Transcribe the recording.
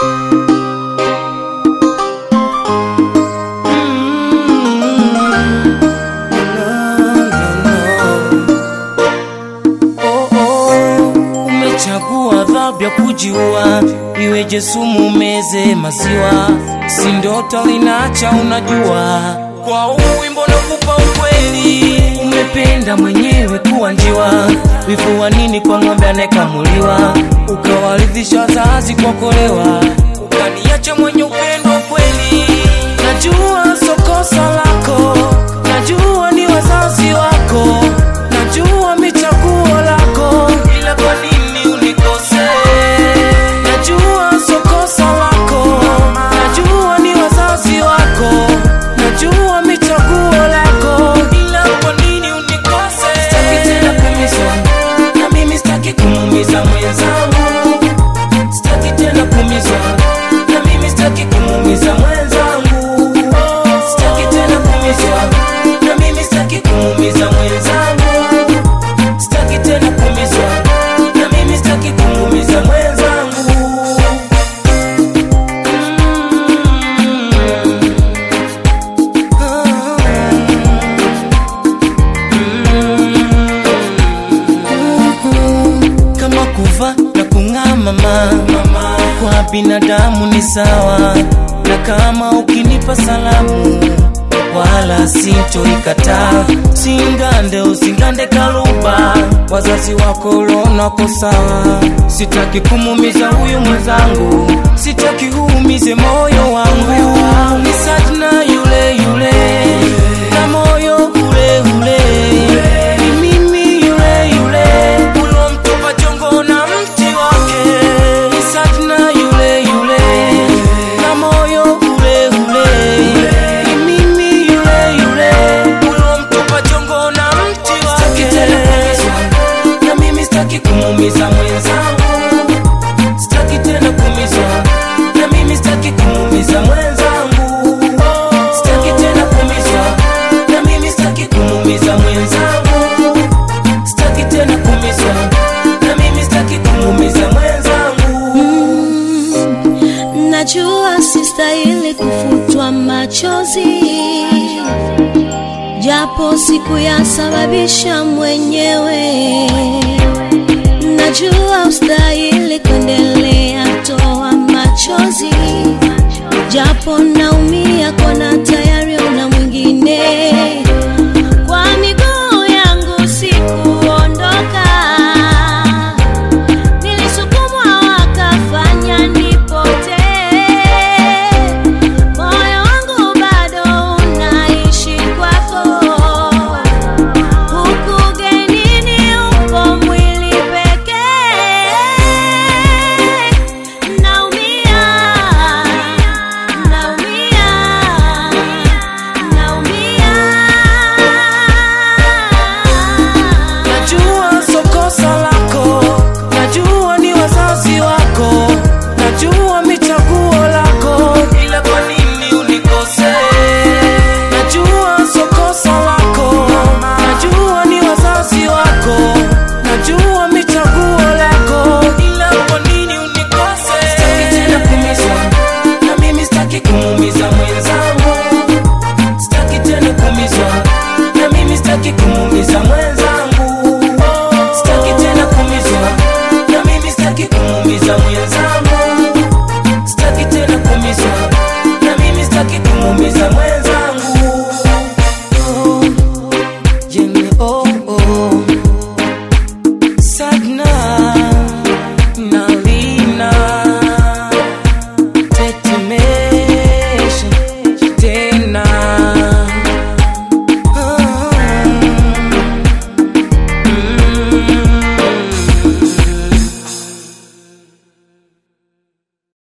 Oh, oh, umechagua adhabu ya kujiua, iweje sumu meze maziwa, si ndoto linacha unajua. Kwa huu wimbo nakupa ukweli, umependa mwenyewe kuwa njiwa, vifua nini kwa ng'ombe anayekamuliwa, ukawaridhisha wazazi kwa kolewa, ukaniacha mwenye upendo kweli. Najua so kosa lako, najua ni wazazi wako, najua michaguo lako, ila kwa nini unikose? Najua so kosa lako, najua ni wazazi wako, najua michaguo lako, ila kwa nini unikose? Sitaki tena kuumizwa, na mimi sitaki kumuumiza mwenzangu, sitaki tena kuumizwa, na mimi sitaki kumuumiza mwenzangu, sitaki tena kuumizwa, na mimi sitaki kumuumiza mwenzangu sitaki tena kuumizwa na mimi sitaki kumuumiza mwenzangu kama kuva na kung'aa mama kwa binadamu ni sawa na kama ukinipa salamu wala sintoikataa singande usingande kaluba wazazi wako ulonako sawa sitaki kumumiza huyu mwenzangu sitaki uumize moyo wangu ni sajna yule yule na moyo ule ule ni mimi yule yule ulomtupa jongo na mti wake ni sajna yule yule na moyo ule ule ni mimi yule yule ulomtupa jongo na mti wake na mimi sitaki kumuumiza mwenzangu sitaki tena kuumizwa na mimi sitaki kumuumiza mwenzangu sitaki tena kuumizwa na mimi sitaki kumuumiza mwenzangu sitaki tena kuumizwa na mimi sitaki kumuumiza mwenzangu Najua sistahili kufutwa machozi, japo sikuyasababisha mwenyewe. Najua ustahili kuendelea toa machozi,